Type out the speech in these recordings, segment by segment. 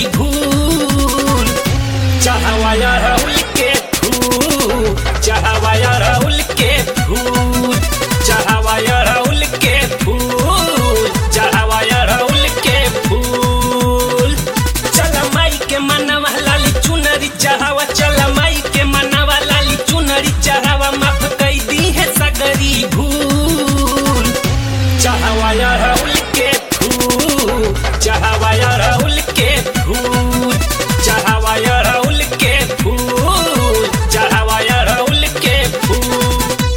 भूल चाहवाया राहुल के फूल चाहवाया राहुल के फूल चाहवाया राहुल के फूल चाहवाया राहुल के फूल चल माई के मनवा लाली चुनरी चाहवा चल माई के मनवा लाली चुनरी चाहवा माफ कई दी है सगरी भूल चाहवाया राहुल के फूल चाहवाया राहुल के फूल चाहवाया राहुल के फूल चाहवाया राहुल के फूल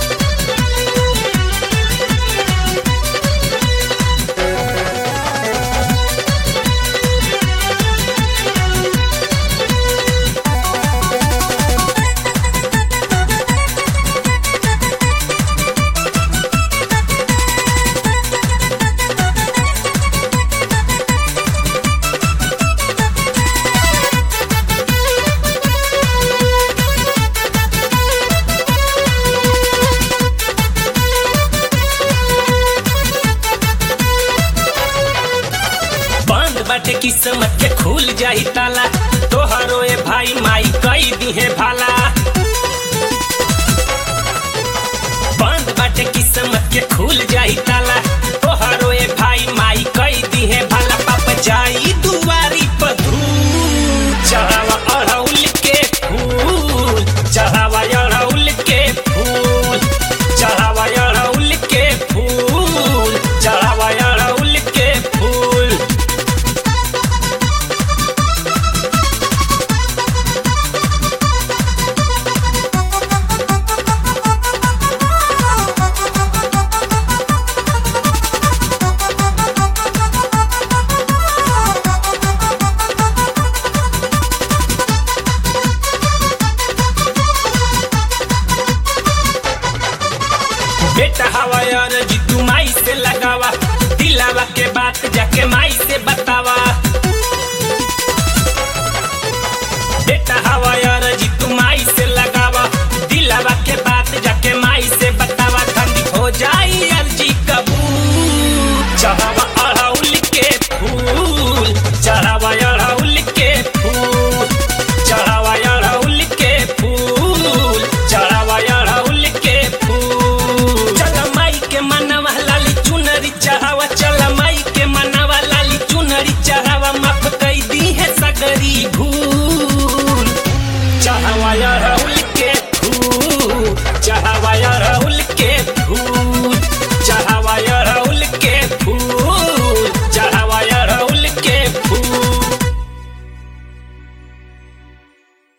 बंद बाटे किस्मत के खुल जाई ताला तोहरो ए भाई माई कई दिहे भाला बंद बाटे किस्मत के खुल जाई ताला तोहरो ए भाई माई कई दिहे भाला पाप जाई दुआरी पर धूल चढ़ावा अड़हुल के फूल चढ़ावा अड़हुल के फूल चढ़ावा अड़हुल के फूल चढ़ावा अड़हुल के फूल बेटा हवा यार जी तू माई से लगावा दिलावा के बात जाके माई से बतावा बेटा हवा यार जी तू माई से लगावा दिलावा के बात जाके माई से बतावा ठंडी हो जाई अर्जी कबूल चढ़ावा अड़हुल के फूल चढ़ावा अड़हुल के फूल चढ़ावा अड़हुल के फूल चढ़ावा अड़हुल के फूल चल माई के मनवा लाली चुनरी चढ़ावा चल माई के मनवा लाली चुनरी चढ़ावा माफ कई दी है सगरी भूल चढ़ावा